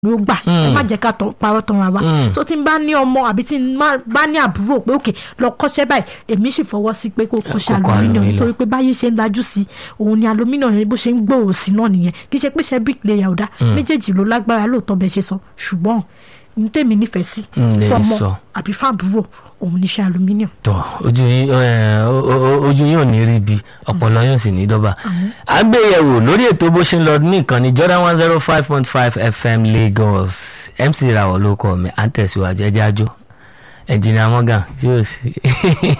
ló gbà ẹ Mm. má jẹ́ ká tọ́- parọ́ tán ra wa Mm. so tí n bá ní ọmọ àbí tí n má- bá ní àbúrò pé òkè lọ kọ́ṣẹ́ báyìí èmi sì fọwọ́ sí pé kó kọ́ṣẹ́ kó kọ́ aluminium aluminium. nítorí pé báyé ṣe ń lajú sí òun ni aluminium yẹn bó ṣe ń gbòòrò sí náà nìyẹn kì í ṣe pé ṣe bricklayer ò dá méjèèjì ló lágbára lóòótọ́ bẹ́ẹ̀ ṣe sọ ṣùgbọ́n ní tèmi nífẹ̀ẹ́ sí Mm, lè fọmọ sọ. àbí fáàbúrò òun níṣẹ́ aluminium. tọ ojú yín ẹ, o- o- ojú yín ò ní rí bi ọpọlọ yóò sì ní dọ́bà. àgbéyẹ̀wò lórí ètò bó ṣe ń lọ ní ìkànnì Jordan one zero five point five FM Lagos MC Rawọ ló kọ mi à ń tẹ̀síwájú ẹjẹ́ àjò ẹ̀jìnà Morgan yóò sí.